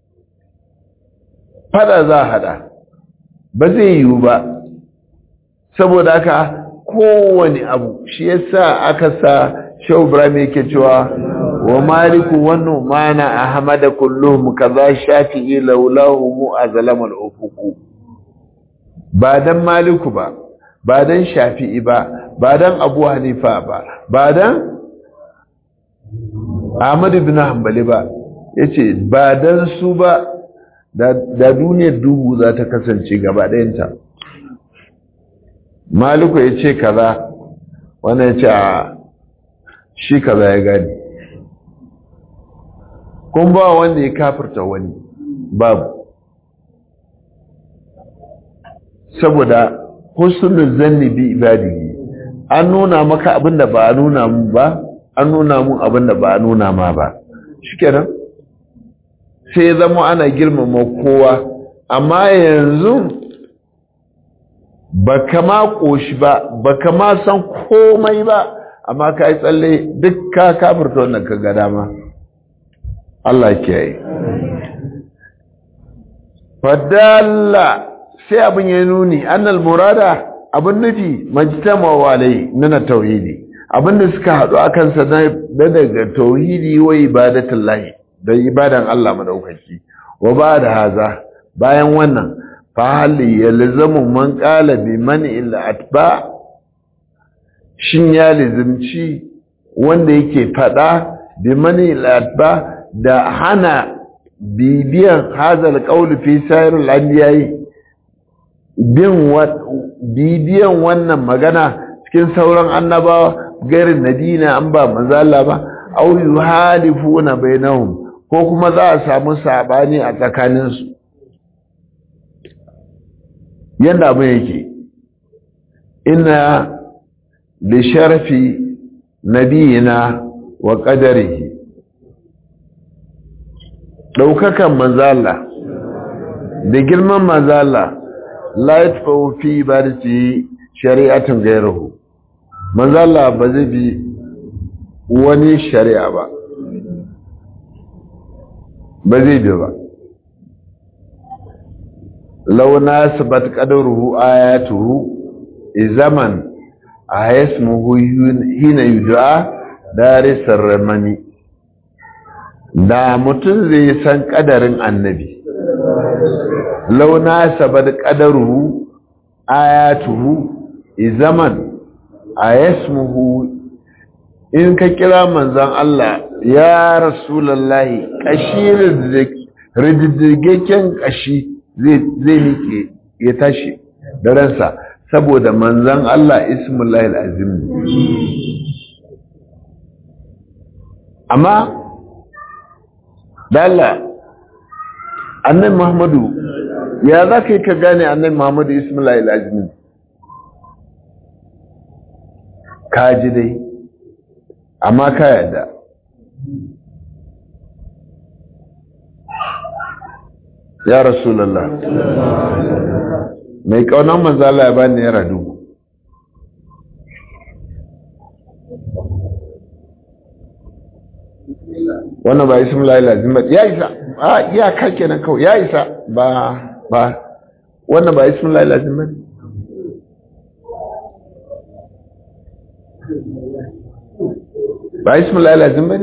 Speaker 1: fada za hada ba zai yiwu ba saboda haka kowane abu shi yasa aka sa shau ibrahim yake cewa wa maliku wannan mana ahmada kulluhum kaza shafi'i laulahu mu azlama al-ufuqu ba dan maliku ba ba dan shafi'i ba ba dan abu hanifa ba ba dan ahmad ibn hanbali ba yace ba dan su ba da duniyar duhu za ta kasance gaba ɗayanta maliku ya ce kaza wannan ya ce a shi kaza ya gani kun ba wanda ya kafirta wani babu saboda husnul zanni bi ibadihi an nuna maka abin da ba a nuna mu ba an nuna mun abin da ba a nuna ma ba shikenan sai ya zama ana girmama kowa amma yanzu ba kama ƙoshi ba ba kama san komai ba amma ka yi tsalle duk ka kafirta wannan ka ga dama Allah ke yi fadalla sai abin ya nuni annal murada abin nufi majtama walai nuna tauhidi abin da suka haɗu a kansa na daga tauhidi wa ibadatin lahi da ibadan Allah madaukaki wa ba da haza bayan wannan fahali ya lizamu man ƙala bi mani illa atba shin ya lizimci wanda yake faɗa bi mani illa atba da hana bibiyan hazal qawli fi sairil anbiya'i bin bibiyan wannan magana cikin sauran annabawa garin nadina an ba manzo Allah ba aw yuhalifuna bainahum ko kuma za a samu sabani a tsakaninsu yanda abin yake ina da sharafi nabiyina wa qadarihi daukakan manzala da girman manzala la yatfa'u fi ibadati shari'atin ghayruhu manzala ba zai bi wani shari'a ba ba zai bi ba law nasabat qadaruhu ayatuhu zaman ayasmuhu hina yud'a darisar ramani da mutum zai san kadarin annabi law nasabat qadaruhu ayatuhu zaman ayasmuhu in ka kira manzan Allah ya rasulallahi kashi rididdigeken kashi zai miƙe ya tashi da ransa saboda manzan Allah ismullahi al'azim amma dala annan muhammadu ya za ka yi ka gane annan muhammadu ismullahi al'azim ka ji dai amma ka yadda ya rasulallah mai kaunan manzala ya bani yara dubu wannan ba ismu lazim ba ya isa a iya kake nan kawai ya isa ba ba wannan ba ismu lazim ba ba ismu lazim ba ne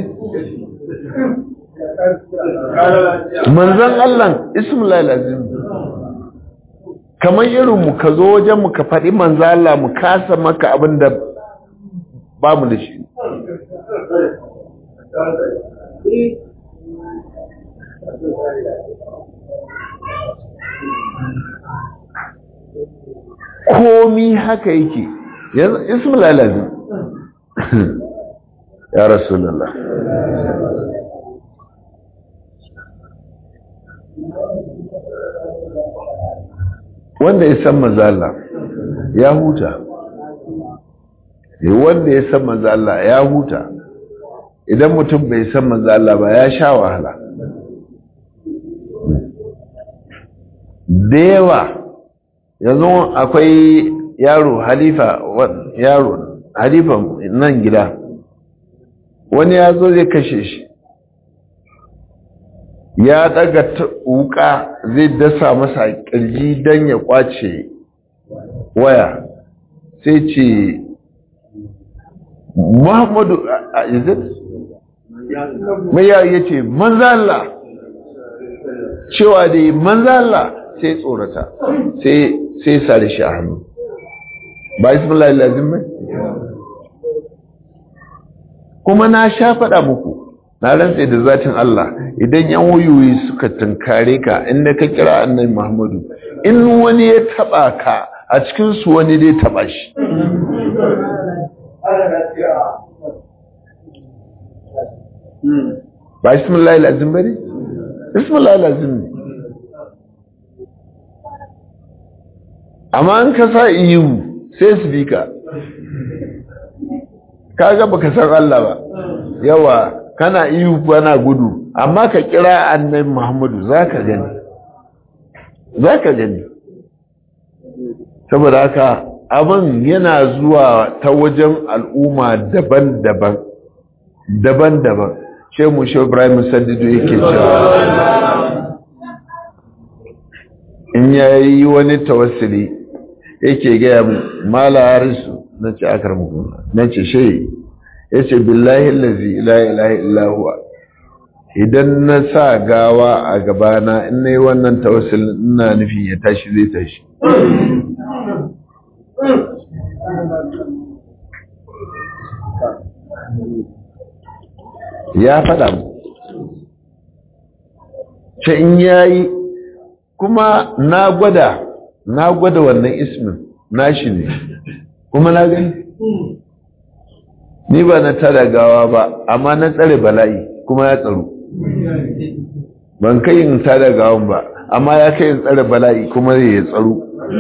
Speaker 1: manzan Allah ismu lazim kamar irin mu ka zo wajen mu ka faɗi manzan Allah mu kasa maka abin da ba mu da shi komi haka yake ismu lazim ya rasulallah wanda ya san mazala ya huta wanda ya san mazala ya huta idan mutum bai san mazala ba ya sha wahala da yawa yanzu akwai yaro halifa yaro halifa nan gida wani ya zo zai kashe shi ya daga wuka zai dasa masa kirji don ya kwace waya sai ce muhammadu a izin mai ya ce manzala cewa da manzala sai tsorata sai sare shi a hannu ba ismullah lazim bai kuma na sha faɗa muku na rantse da zatin Allah idan yan wuyoyi suka tunkare ka inda ka kira annabi Muhammadu in wani ya taba ka a cikin su wani dai taba shi ba ismullahi lazim bane ismullahi lazim ne amma an ka sa ihu sai su bi ka kaga baka san Allah ba yawa kana ihu kana gudu amma ka kira annabi Muhammadu zaka gani zaka gani saboda haka abin yana zuwa ta wajen al'umma daban-daban daban-daban ce mu shi Ibrahim Saddido yake cewa in yayi wani tawassuli yake gaya mala harisu na ce akar mukuna na ce shai ya ce billahi lazi la ilaha illahuwa idan na sa gawa a gabana in na yi wannan tawassul ina nufin ya tashi zai tashi ya faɗa mu ce in yayi kuma na gwada na gwada wannan ismin nashi ne kuma na gani ni ba na tara gawa ba amma na tsare bala'i kuma ya tsaro ban kai in tara gawan ba amma ya kai in tsare bala'i kuma zai ya tsaro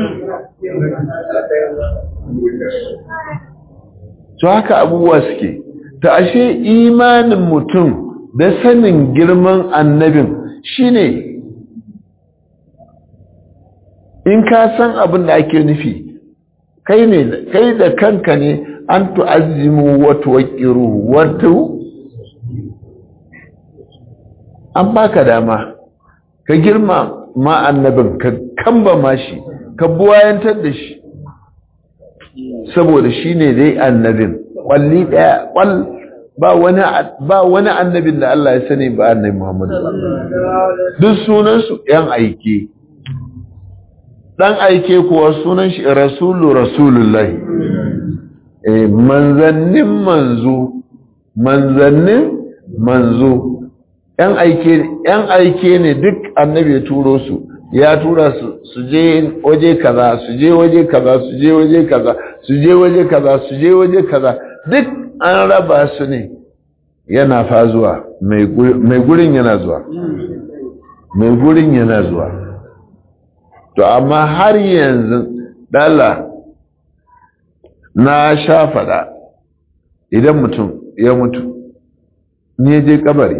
Speaker 1: to haka abubuwa suke ta ashe imanin mutum da sanin girman annabin shine in ka san abin da ake nufi kai ne kai da kanka ne an tu'azzimu wa tuwaqqiru wa tu an baka dama ka girma ma annabin ka kamba mashi ka buwayantar da shi saboda shine dai annabin kwalli daya kwal ba wani ba wani annabin da Allah ya sani ba annabi Muhammad duk sunan su yan aike dan aike kuwa sunan shi rasulu rasulullahi eh manzannin manzo manzannin manzo yan aike yan aike ne duk annabi ya turo su ya tura su su je waje kaza su je waje kaza su je waje kaza su je waje kaza su je waje kaza duk an raba su ne yana fa zuwa mai gurin yana zuwa mai gurin yana zuwa to amma har yanzu dala na sha faɗa idan mutum ya mutu ne je kabari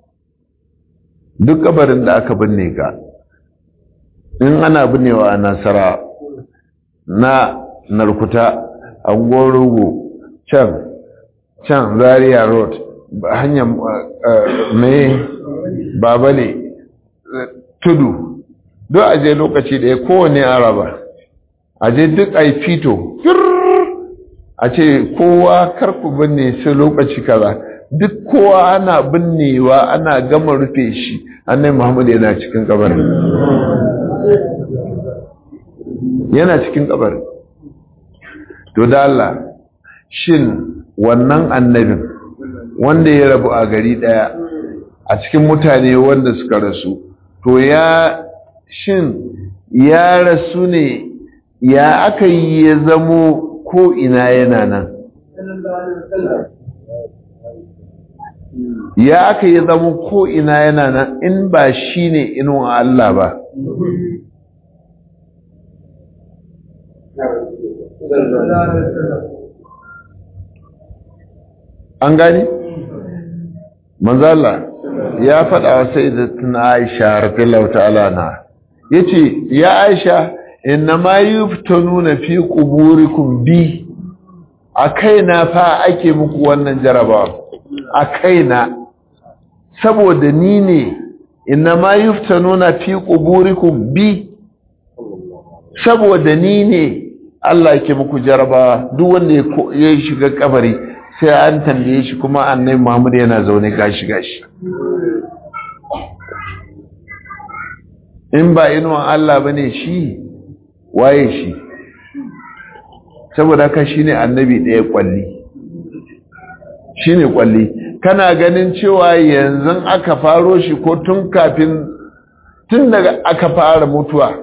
Speaker 1: duk kabarin da aka binne ka in ana binnewa a nasara na narkuta a gorogo can can zaria road hanyar mai babale tudu duk aje lokaci da ya kowane araba aje duk a fito a ce kowa karku binne sai lokaci kaza duk kowa ana binnewa ana gama rufe shi annai muhammad yana cikin kabarin yana cikin kabarin to da Allah shin wannan annabin wanda ya rabu a gari daya a cikin mutane wanda suka rasu to ya shin ya rasu ne ya aka yi ya zamo ko ina yana nan ya aka yi zamo ko ina yana nan in ba shi ne inuwa Allah ba an gani? manzala ya faɗa wa sai da tuna aisha rafillahu ta'ala na ya ce ya aisha inna ma yi nuna fi ƙuburikum bi a kaina fa ake muku wannan jarabawa a kaina saboda ni ne inna ma yi nuna fi ƙuburikum bi saboda ni ne Allah ke muku jarabawa duk wanda ya shiga kabari sai an tambaye shi kuma annai Muhammad yana zaune gashi gashi in ba inuwan Allah bane shi waye shi saboda haka shine annabi ɗaya kwalli shine kwalli kana ganin cewa yanzu aka faro shi ko tun kafin tun daga aka fara mutuwa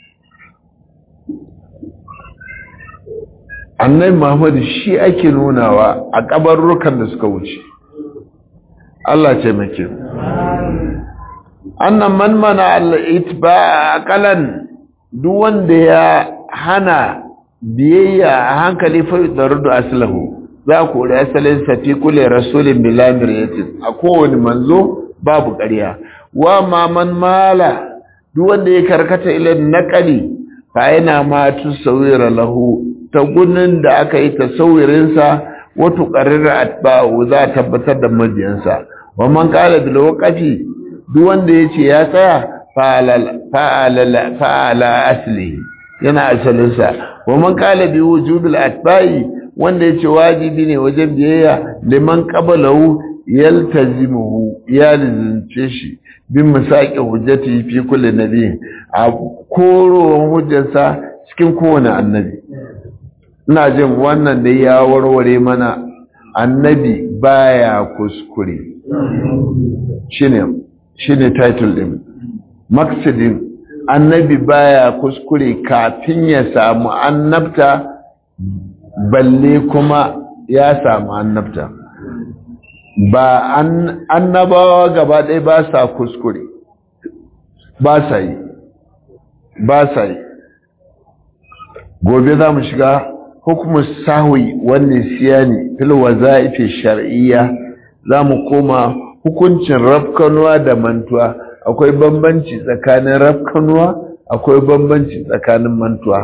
Speaker 1: annabi Muhammad shi ake nunawa a kabarrukan da suka wuce Allah ce make annan man mana al-itba aqalan duk wanda ya hana biyayya a hankali fa darudu aslahu za ku da asalin safi kule rasulin bilamir yatin a kowane manzo babu ƙarya wa ma man mala duk wanda ya karkata ilin naqali fa yana ma tusawira lahu ta gunin da aka yi tasawirin sa wa tuqarrira atba'u za tabbatar da mabiyansa wa man qala bil waqfi duk wanda yace ya tsaya fa'ala fa'ala asli yana asalinsa wa man qala bi wujubil atba'i wanda yace wajibi ne wajen biyayya liman qablahu yaltazimuhu ya lizince shi bin misaqi hujjati fi kulli nabi a korowan hujjarsa cikin kowane annabi ina jin wannan da ya warware mana annabi baya kuskure shine shine title din maksidin annabi baya kuskure kafin ya samu annabta balle kuma ya samu annabta ba annabawa gaba ɗaya ba sa kuskure ba sa yi ba sa yi gobe za mu shiga hukumar sahwi wannan siyani fil waza'ifi shar'iyya za mu koma hukuncin rafkanuwa da mantuwa akwai bambanci tsakanin rafkanuwa akwai bambanci tsakanin mantuwa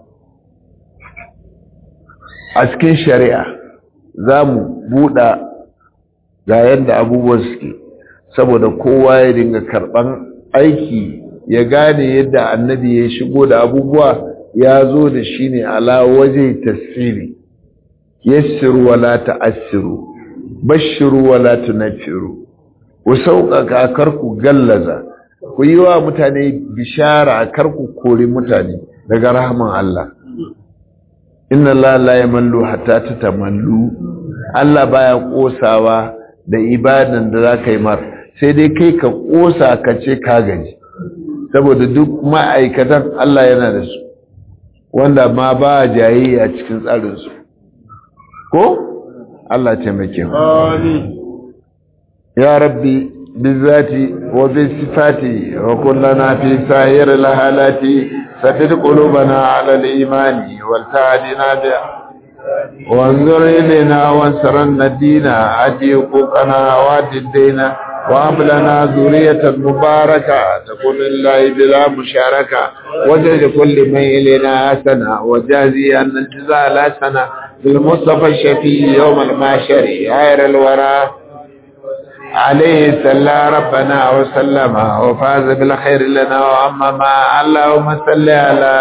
Speaker 1: a cikin shari'a za mu buɗa ga yadda abubuwan suke saboda kowa ya dinga karɓan aiki ya gane yadda annabi ya shigo da abubuwa ya zo da shi ne ala waje tasiri yassiru wala ta'assiru bashiru wala tunaffiru ku sauƙaƙa kar ku gallaza ku yi wa mutane bishara kar ku kori mutane daga rahman Allah inna Allah la yamallu hatta tatamallu Allah baya kosawa da ibadan da zaka yi mar sai dai kai ka kosa ka ce ka gaji saboda duk ma'aikatan Allah yana da su wanda ma ba jayayya cikin tsarin su ko Allah taimake mu amin يا ربي بالذات وبالصفات وكلنا في سائر الحالات ثبت قلوبنا على الإيمان والتعدنا به وانظر إلينا وانصرنا الدين أدي حقوقنا وأدي الدين وهب لنا ذرية مباركة تكون لله بلا مشاركة وجد كل من إلينا حسنة وجازي أن الجزاء لا سنة بالمصطفى الشفي يوم الماشر غير الورى عليه صلى ربنا وسلم وفاز بالخير لنا وأمما اللهم صل على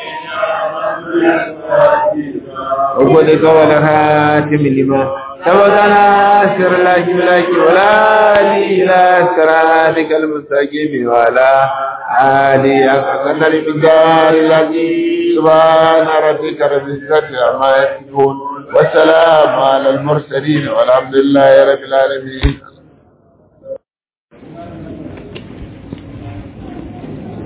Speaker 1: وقل قول خاتم لما سبقنا سر الله ملاك ولا لي إلى سرادك المستقيم ولا عالي أقدر بجار الذي سبحان ربك رب العزة عما يصفون والسلام على المرسلين والحمد لله رب العالمين